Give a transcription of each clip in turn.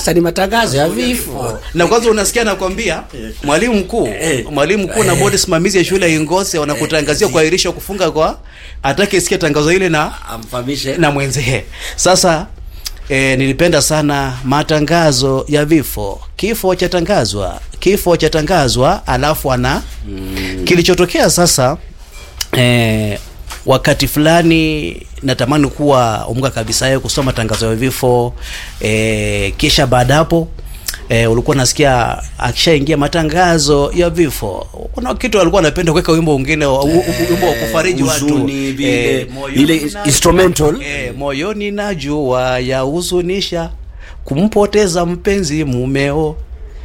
sasa ni matangazo ya vifo na kwanza unasikia nakwambia mwalimu mkuu mwalimu mkuu na bodi simamizi ya shule ya ingose wanakutangazia kuahirisha kufunga kwa atake sikia tangazo ile na amfahamishe na mwenzie sasa E, nilipenda sana matangazo ya vifo kifo chatangazwa kifo chatangazwa alafu ana mm. kilichotokea sasa e, wakati fulani natamani kuwa umka kabisa yeye kusoma tangazo ya vifo e, kisha baada hapo E, ulikuwa nasikia akishaingia matangazo ya vifo kuna kitu alikuwa anapenda kuweka wimbo mwingine wa- u- u- wimbo wa kufariji watu huzuni, vile- Eh, moyoni ile na- instrumental. eh, moyoni najua yahuzunisha kumpoteza mpenzi mumeo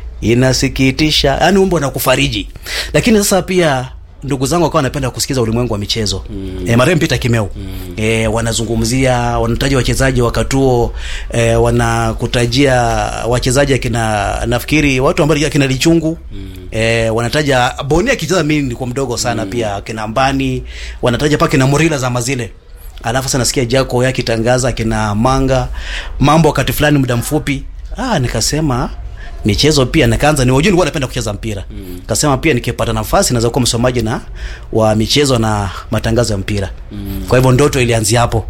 inasikitisha yaani wimbo na kufariji lakini sasa pia ndugu zangu wakawa wanapenda kusikiza ulimwengu wa michezo mm. e, marehemu Peter Kimeu mm. e, wanazungumzia wanataja wachezaji wakatuo e, wanakutajia wachezaji akina nafikiri watu ambao akina Lichungu mm. e, wanataja Boni akicheza mimi nilikuwa mdogo sana mm. pia akina Mbani wanataja paka kina Murila za mazile alafu sasa nasikia Jaco yake akitangaza akina Manga mambo wakati fulani muda mfupi ah nikasema michezo pia nikaanza ni wajua nilikuwa napenda kucheza mpira mm. kasema pia nikipata nafasi naweza kuwa msomaji na wa michezo na matangazo ya mpira mm. kwa hivyo ndoto ilianzia hapo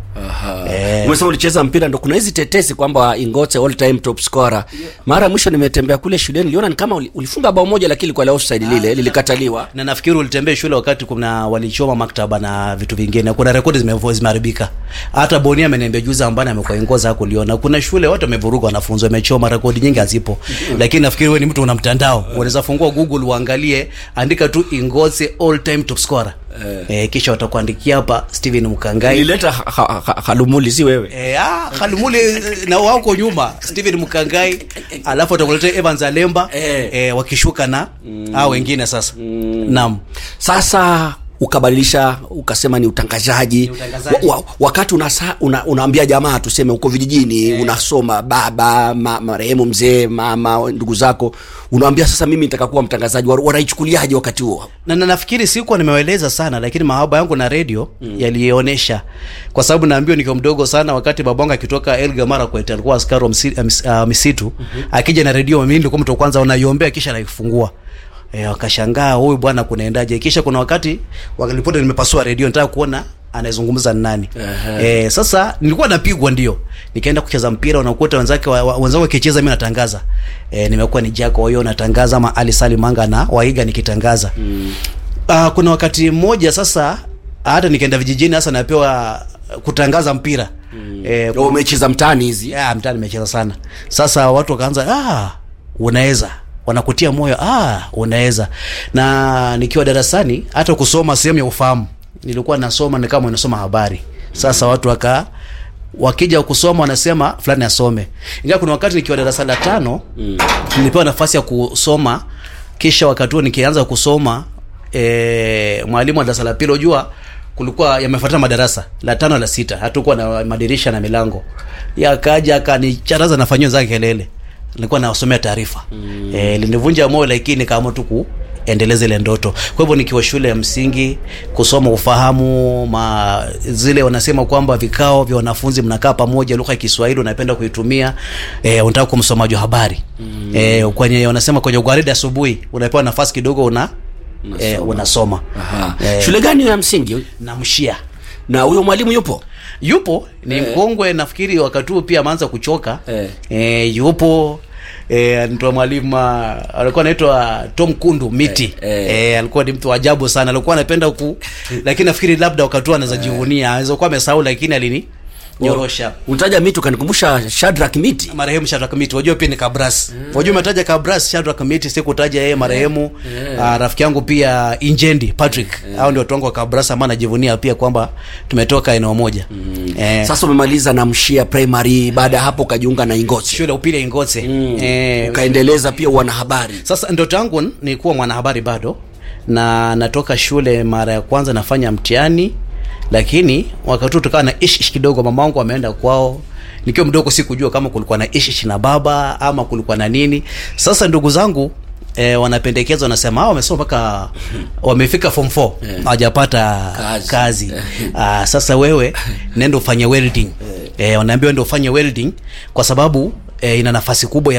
Eh. umesema ulicheza mpira ndo kuna hizi tetesi kwamba ingote all time top scorer mara ya mwisho nimetembea kule shuleni niliona ni kama uli- ulifunga bao moja lakini kwa la offside lile lilikataliwa na nafikiri ulitembea shule wakati kuna walichoma maktaba na vitu vingine kuna rekodi zime- zimeharibika hata bonia ameniambia juzi ambani amekuwa ingoza kuliona kuna shule watu wamevuruga wanafunzi wamechoma rekodi nyingi hazipo lakini nafikiri wewe ni mtu una mtandao unaweza fungua google uangalie andika tu ingoze all time top scorer eh, kisha watakuandikia hapa Steven Mkangai ilileta ha- ha- ha- halumuli si wewe E, ah, Halumuli na wako nyuma Steven Mkangai alafu atakuletea Evans Alemba Eh. e, wakishuka na mm. hao wengine sasa mm. naam sasa ukabadilisha ukasema ni utangazaji, Ni utangazaji. Wa, wa, wakati unasa, una, unaambia jamaa tuseme uko vijijini unasoma baba ma, marehemu mzee mama ndugu zako unaambia sasa mimi nitaka kuwa mtangazaji Wa- wanaichukuliaje wakati huo na, na nafikiri sikuwa nimewaeleza sana lakini mahaba yangu na redio mm. yalionyesha kwa sababu naambiwa nikiwa mdogo sana wakati babangu akitoka Elgeyo Marakwet alikuwa askari wa msi, uh, mis- uh, misitu mm-hmm. akija na redio mimi nilikuwa mtu wa kwanza unaiombea kisha naifungua E, wakashangaa huyu bwana kunaendaje kisha kuna wakati walipota nimepasua redio nataka kuona anayezungumza ni nani e, sasa nilikuwa napigwa ndio nikaenda kucheza mpira unakuta wenzake wa- wa- wenzangu wakicheza mimi natangaza e, nimekuwa ni Jaco huyo natangaza ama Ali Salim Manga na waiga nikitangaza mm. uh, kuna wakati mmoja sasa hata nikaenda vijijini sasa napewa kutangaza mpira mm. e, Ndio umecheza mtaani hizi ya mtaa nimecheza sana sasa watu wakaanza ah unaweza wanakutia moyo ah unaweza na nikiwa darasani hata kusoma sehemu ya ufahamu nilikuwa nasoma ni kama nasoma habari sasa watu waka wakija kusoma wanasema fulani asome ingawa kuna wakati nikiwa darasa la tano mm. nilipewa nafasi ya kusoma kisha wakati huo nikianza kusoma e, mwalimu wa darasa la pili unajua kulikuwa yamefuatana madarasa la tano la sita hatukuwa na madirisha na milango yakaja akanicharaza nafanyia zake kelele nilikuwa nawasomea taarifa mm. e, linivunja moyo lakini nikaamua tu kuendeleza ile ndoto kwa hivyo nikiwa shule ya msingi kusoma ufahamu ma zile wanasema kwamba vikao vya wanafunzi mnakaa pamoja lugha ya Kiswahili unapenda kuitumia e, unataka kuwa msomaji wa habari mm. e, kwenye wanasema kwenye gwaride asubuhi unapewa nafasi kidogo una unasoma, e, unasoma. Aha. Eh, shule gani ya msingi namshia na huyo mwalimu yupo yupo ni Eh. mkongwe nafikiri wakati huo pia ameanza kuchoka Eh. eh, yupo eh, nitoa mwalimu ah, alikuwa anaitwa Tom Kundu miti Eh, eh, eh. alikuwa ni mtu wa ajabu sana alikuwa anapenda ku lakini nafikiri labda wakati huo anaweza jivunia anaweza kuwa amesahau lakini alini nyorosha utaja miti ukanikumbusha Shadrack miti marehemu Shadrack Miti wajua pia ni Kabras wajua umetaja Kabras Shadrack Miti sikutaja yeye marehemu ah, rafiki yangu pia Injendi Patrick hao ndio watu wangu wa Kabras ambao najivunia pia kwamba tumetoka eneo moja eh, sasa umemaliza na mshia primary baada ya hapo ukajiunga na ingosi shule ya upili ya Ingoze eh, ukaendeleza pia wanahabari sasa ndoto yangu ni kuwa mwanahabari bado na natoka shule mara ya kwanza nafanya mtihani lakini wakati huo tukawa na ishish kidogo mama wangu ameenda kwao nikiwa mdogo sikujua kama kulikuwa na ishish na baba ama kulikuwa na nini sasa ndugu zangu E, wanapendekeza wanasema hao wamesoma mpaka wamefika form 4 hawajapata Kazi. kazi, Aa, sasa wewe nenda ufanye welding e, wanaambiwa ndio ufanye welding kwa sababu e, ina nafasi kubwa ya